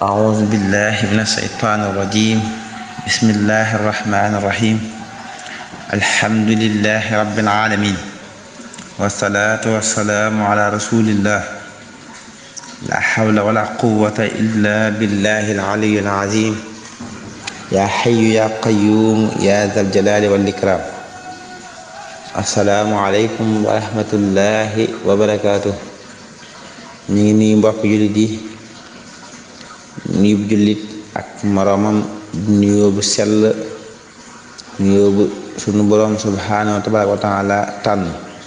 أعوذ بالله من الشيطان الرجيم بسم الله الرحمن الرحيم الحمد لله رب العالمين والصلاة والسلام على رسول الله لا حول ولا قوة إلا بالله العلي العظيم يا حي يا قيوم يا ذا الجلال والإكرام السلام عليكم ورحمة الله وبركاته ñu ngi nuyu mbokk jullit yi nuyu bu jullit ak moroomam nuyoo bu sell nuyoo bu sunu boroom subhaanahu tabaaraka wa taala tànn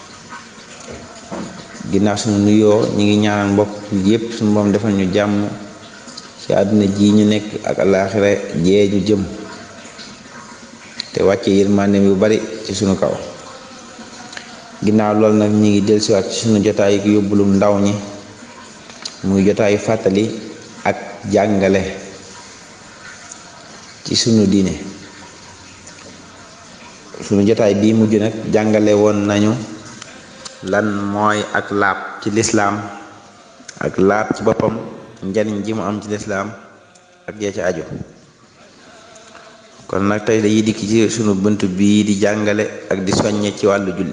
ginnaaw sunu nuyoo ñu ngi ñaanal mbokk yépp sunu boroom defal ñu jàmm ci àdduna ji ñu nekk ak alaaxira jee ñu jëm te wàcce yërmande yu bari ci sunu kaw ginnaaw loolu nag ñu ngi dellusiwaat ci sunu jotaay yu yóbbulum ndaw ñi muy jotaayu fàttali ak jàngale ci sunu diine sunu jotaay bii mujj nag jàngale woon nañu lan mooy ak laab ci lislaam ak laab ci boppam njariñ ji mu am ci lislaam ak jee ci aju kon nag tey dañuy dikk ci sunu bunt bii di jàngale ak di soññe ci wàllu julli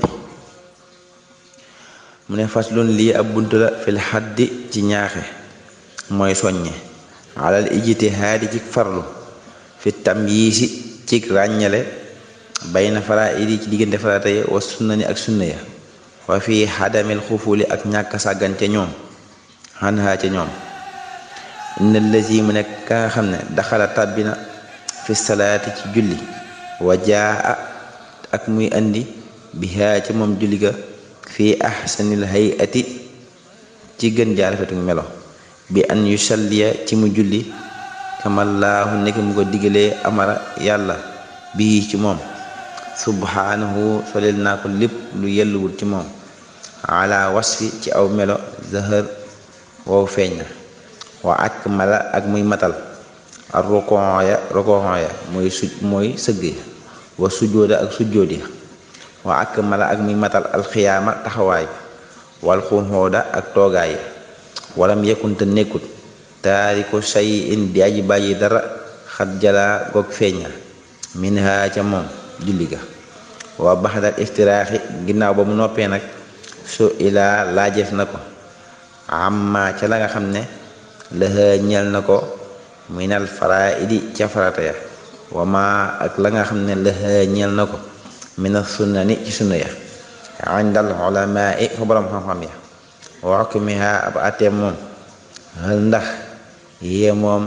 mu ne faslun lii ab bunt la fil xaddi ci ñaaxe mooy soññe alal ijtihaadi ci farlu fi tamyiisi ci ràññale bayna faraa'idi ci diggante farata ya wa sunnani ak sunna ya wa fi xadamil xufuli ak ñàkk sàggan ca ñoom xanhaa ca ñoom inna lazi mu nekk ka nga xam ne daxala tàbbina fi salaati ci julli wa jaa ak muy andi bihaa ca moom julli ga fi ahsanil hayati ci gën jaar rafetu melo bi an yusalliya ci mu julli kamallaahu nekk mu ko digalee amara yàlla bii ci moom subhaanahu solel naa ko lépp lu yelluwul ci moom ala wasfi ci aw melo zahër wow feeñ na wa ak mala ak muy matal ak rokon ya rokon ya mooy su mooy sëgg wa sujjóoda ak sujjóot ya wa ak mala ak muy matal alxiyaama taxawaay wal xunxooda ak toogaay walam yekkunte nekkut taariku say in di aji bàyyi dara xat jalaa goog feeña min ha ca moom julli ga wa baxdal iftiraaxi ginnaaw ba mu noppee nag su ilaa laajeef na ko amma ca la nga xam ne lëxa ñel na ko minal faraidi ca farata ya wa ma ak la nga xam ne lëxa ñel na ko mina sunnani ci sunna ya indal ulamaa i fa borom xam-xam ya wa hukmiha ab atee moom hal ndax yee moom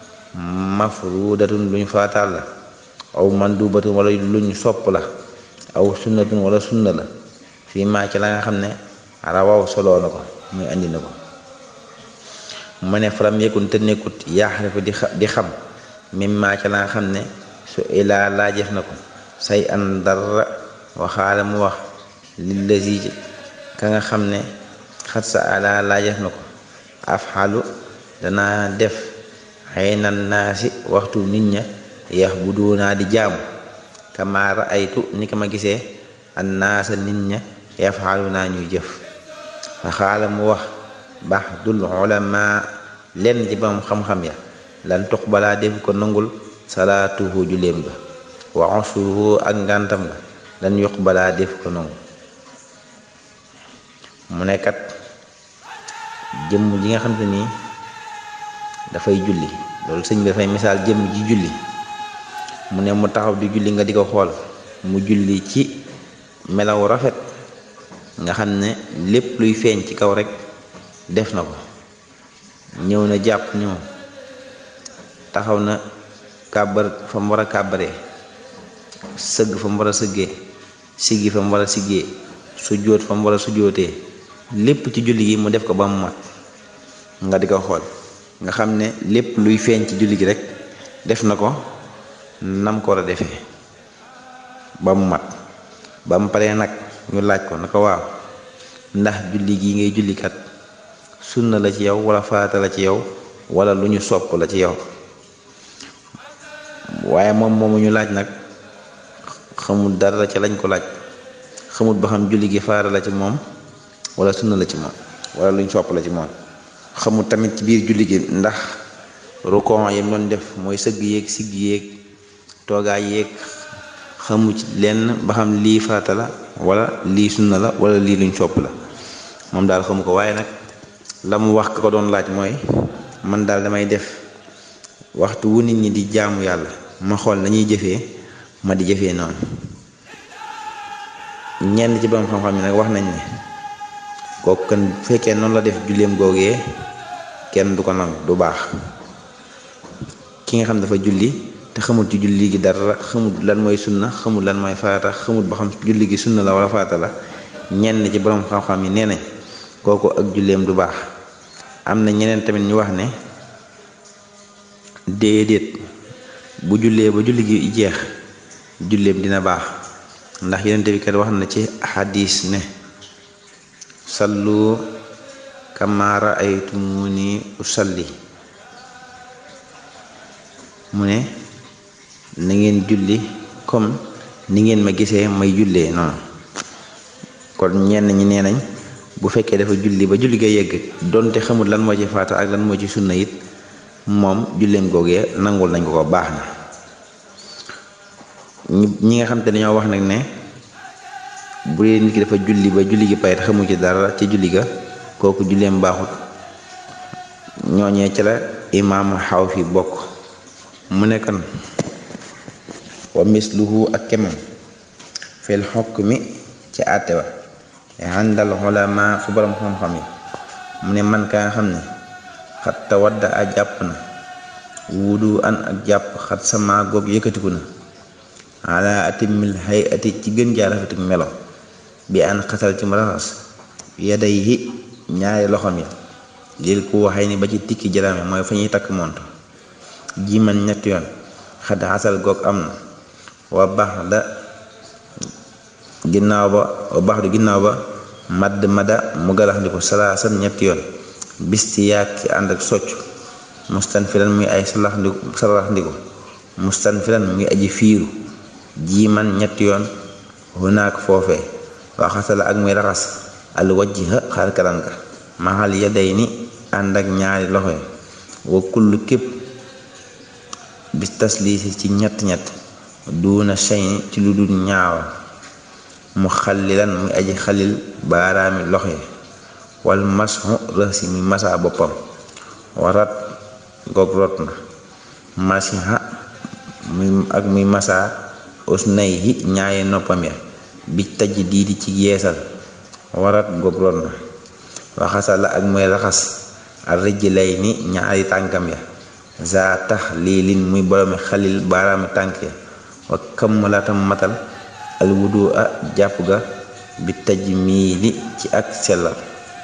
mafrudatun luñ faataal la aw mandubatun wala luñ sopp la aw sunnatun wala sunna la fii maa ci la nga xam ne rawaw soloo na ko muy andi na ko mu ne faram yëkkun te nekkut yaxrifu di xam mim maa ci la nga xam ne su ilaa laajeef na ko say an dara waxaala mu wax lillazi ka nga xam ne xat sa ala laajeef na ko afxalu danaa def xëy na naasi waxtu nit ña yax bu doonaa di jaamu kama raaytu ni ka ma gisee an naasa nit ña yafxalu naa ñuy jëf waxaala mu wax bax dul ulama lenn ci bam xam-xam ya lan tuq balaa def ko nangul salaatuhu juleem ba wa usruhu ak ngàntam nga lan yokk balaa def ko nangu mu nekkat jëmm ji nga xam te nii dafay julli loolu sëñ bi dafay misaal jëmm ji julli mu ne mu taxaw di julli nga di ko xool mu julli ci melaw rafet nga xam ne lépp luy feeñ ci kaw rek def na ko ñëw na jàpp ñëw taxaw na kàbbar fa mu war a kàbbaree sëgg fa mu war a sëggee siggi fa mu war a siggee sujjóot fa mu war a sujjóotee lépp ci julli gi mu def ko ba mu mat nga di ko xool nga xam ne lépp luy feeñ ci julli gi rek def na ko nam ko war a defee ba mu mat ba mu paree nag ñu laaj ko na ko waaw ndax julli gi ngay jullikat sunna la ci yow wala farata la ci yow wala lu ñu sopp la ci yow waaye moom moomu ñu laaj nag xamul dara ca lañ ko laaj xamul ba xam julli gi faara la ci moom wala sunna la ci moom wala luñ sopp la ci moom xamul tamit ci biir julli gi ndax rukon yam doon def mooy sëgg yéeg sigg yéeg toogaay yéeg xamu ci lenn ba xam lii farata la wala lii sunna la wala lii luñ sopp la moom daal xamu ko waaye nag la mu wax ka ko doon laaj mooy man daal damay def waxtu wu nit ñi di jaamu yàlla ma xool nañuy jëfee ma di jëfee noonu ñenn ci borom xam-xam yi nag wax nañ ne kooku kan bu fekkee noonu la def julleem googee kenn du ko nangu du baax ki nga xam dafa julli te xamul ci julli gi dara xamul lan mooy sunna xamul lan mooy farata xamul ba xam julli gi sunna la wala farata la ñenn ci borom xam-xam yi nee nañ kooku ak julleem du baax am na ñeneen tamit ñu wax ne déedéet bu jullee ba julli gi jeex julleem dina baax ndax yonent bi kat wax na ci xadis ne sallu kama raaytumuni usalli mu ne na ngeen julli comme ni ngeen ma gisee may jullee noonu kon ñenn ñi nee nañ bu fekkee dafa julli ba julli ga yegg donte xamul lan moo ci faata ak lan moo ci sunna it moom julleem googee nangul nañ ko ko baax na ñi nga xam te dañoo wax nag ne bu dee nit ki dafa julli ba julli gi pare te xamu ci dara ci julli ga kooku julleem baaxut ñooñee ci la imaamu xaw fi bokk mu nekkan wa misluhu ak kemam fil xukmi ci àtte wa àndal ulama fu borom xam-xam yi mu ne man ka nga xam ne xat tawadda a jàpp na wudu an ak jàpp xat sama goog yëkkatiku na ala atimil hay ati ci gën jaa rafetik melo bi an xasal ci mu raxas yaday yi ñaari loxom yi lil ku waxay ni ba ci tikki jarame mooy fa ñuy takk mont ji man ñetti yoon xat xasal goog am na wa baax da ginnaaw ba wa baax du ginnaaw ba madd mada mu galax ndi ko salaasan ñetti yoon bisti yaag ci ànd ak socc mustan filan muy ay salax ndiku salax ndiku mustan filan muy aji fiiru ji man ñetti yoon hunaak foofee waxasala ak muy raxas al wajha xar kanam ga maxal yaday ni ànd ak ñaari loxo wa kullu képp bis tasliisi ci ñett ñett duuna shayni ci lu dul ñaawa mu xallilan muy aji xalil baaraami loxo wal masxu rësi muy masaa boppam warat goog rot na masiha muy ak muy masaa usnayhi ñaaye noppam ya bi taj diidi ci yeesal warat goog rot na waxasala ak muy raxas ar rijlay ni ñaari tànkam ya za tax liilin muy boroomi xalil baaraami tànk ya wa kammalatam matal al wudu a jàpp ga bi taj miili ci ak sellal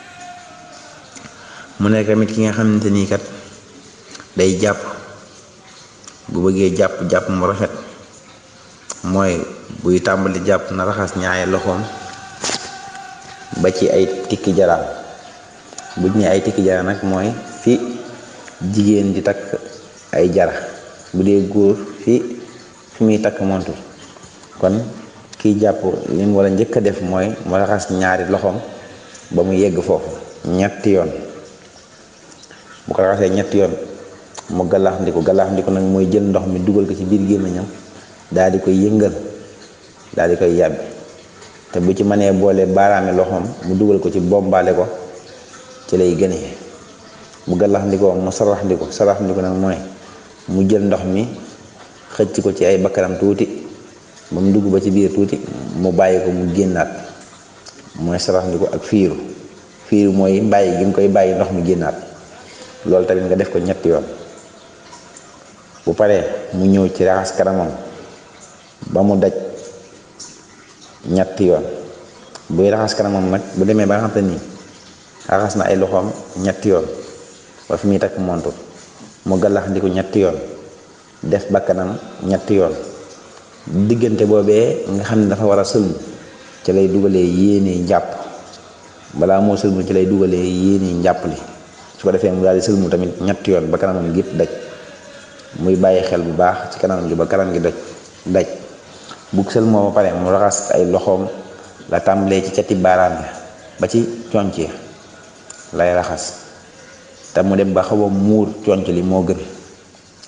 mu nekk tamit ki nga xamante nii kat day jàpp bu bëggee jàpp jàpp mu rafet mooy buy tàmbali jàpp na raxas ñaari loxoom ba ci ay tikki jaraam bu ñu ay tikki jara nag mooy fi jigéen di takk ay jara bu dee góor fi fi muy takk montul kon kiy jàpp li mu war a njëkk a def mooy mu raxas ñaari loxoom ba mu yegg foofu ñetti yoon bu ko raxasee ñetti yoon mu galax ndiku galax ndiku nag mooy jël ndox mi dugal ko ci biir gémmiñam daal di koy yëngal daal di koy yàbbi te bu ci mënee boole baaraami loxoom mu dugal ko ci bombaale ko ci lay gënee bu galax ndikoo mu sarax ndiko sarax ndiko nag mooy mu jël ndox mi xëcc ko ci ay bakkanam tuuti ba mu dugg ba ci biir tuuti mu bàyyi ko mu génnaat mooy sarax ndiko ak fiiru fiiru mooy bàyyi gi nga koy bàyyi ndox mi génnaat loolu tamit nga def ko ñetti yoon bu paree mu ñëw ci raxas kanamam ba mu daj ñetti yoon buy raxas kanamam nag bu demee ba nga xam te nii raxas na ay loxoom ñetti yoon ba fi muy takk montu mu gàllax ndiku ñetti yoon def bakkanam ñetti yoon diggante boobee nga xam ne dafa war a sëlmu ci lay dugalee yéene njàpp balaa moo sëlmu ci lay dugalee yéene njàpp li su ko defee mu daal di sëlmu tamit ñetti yoon ba kanamam gépp daj muy bàyyi xel bu baax ci kanam gi ba kanam gi doj daj bu sëlmoo ba pare mu raxas ay loxoom la tàmbalee ci cati baaraam ya ba ci conc ya lay raxas te mu dem ba xaw a muur conc li moo gën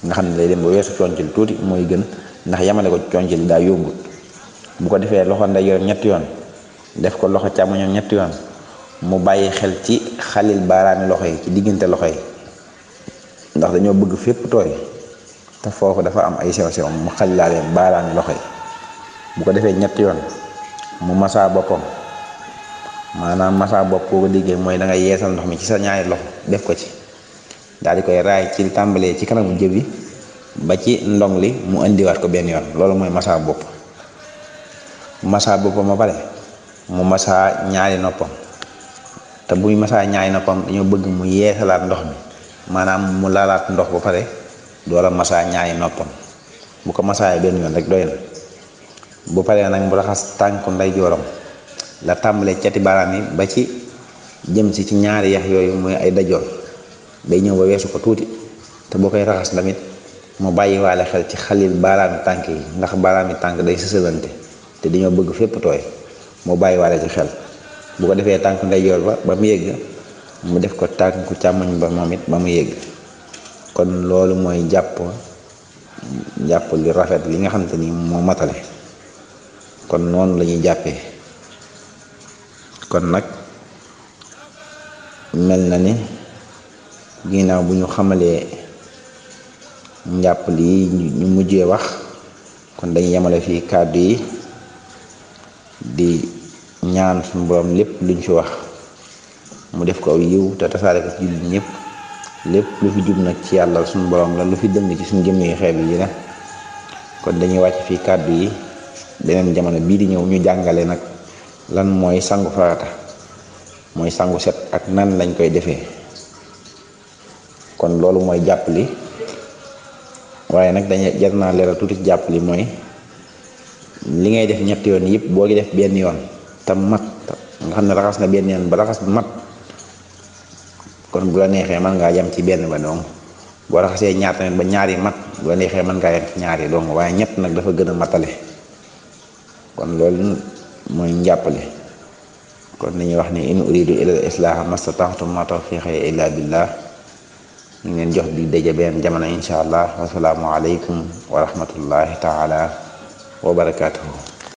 nga xam ne day dem ba weesu concil tuuti mooy gën ndax yamale ko concil daa yombut bu ko defee loxo ndeyjooram ñetti yoon def ko loxo càmmoñam ñetti yoon mu bàyyi xel ci xalil baaraami loxo yi ci diggante loxo yi ndax dañoo bëgg fépp tooy te foofu dafa am ay sew sew mu xalilaale baaraami loxo yi bu ko defee ñetti yoon mu masaa boppam maanaam masaa bopp boo ko déggee mooy da nga yeesal ndox mi ci sa ñaari loxo def ko ci daal di koy raay ci tàmbalee ci kanamu jëb bi ba ci ndong li mu indiwaat ko benn yoon loolu mooy masaa bopp masaa boppam ba pare mu masaa ñaari noppam te buy masaa ñaari noppam dañoo bëgg mu yeesalaat ndox mi maanaam mu laalaat ndox ba pare door a masaa ñaari noppam bu ko masaa benn yoon rek doy na bu paree nag mu raxas tànku ndeyjooram la tàmbalee cati baaraam yi ba ci jëm si ci ñaari yax yooyu mooy ay dajoor day ñëw ba weesu ko tuuti te boo koy raxas tamit mu bàyyi waale xel ci xalil baaraami tànk yi ndax baaraami tànk day sësalante te dañoo bëgg fépp tooy mu bàyyi waale ci xel bu ko defee tànk ndeyjoor ba ba mu yëgg mu def ko tànku càmmoñ ba moom it ba mu yëgg kon loolu mooy jàpp jàpp li rafet li nga xamante ni moo matale kon noonu la ñuy jàppee kon nag mel na ni ginnaaw bu ñu xamalee njàpp lii ñu mujjee wax kon dañuy yemale fii kàddu yi di ñaan suñu borom lépp luñ fi wax mu def ko aw yiw te tasaare ko ci jullit ñëpp lépp lu fi jub nag ci yàlla suñu borom la lu fi dëng ci suñu jëmm yi xeeb yi la kon dañuy wàcc fii kàddu yi beneen jamono bii di ñëw ñu jàngale nag lan mooy sangu farata mooy sangu set ak nan lañ koy defee kon loolu mooy jàpp li waaye nag dañuy jar naa leeral tuuti jàpp li mooy li ngay def ñetti yoon yëpp boo gi def benn yoon te mat nga xam ne raxas na benn yoon ba raxas bu mat kon bu la neexee mën ngaa yem ci benn ba dong boo raxasee ñaar tamit ba ñaari mat bu la neexee mën ngaa yem ci ñaari dong waaye ñett nag dafa gën a matale kon loolu mooy njàppale kon dañuy wax ni in uridu ila al islaha mastata'tu ma tawfiqi illa billah ñu leen jox di daje benn jamono insha allah wasalaamu aleykum wa rahmatullahi taala wa barakatuhu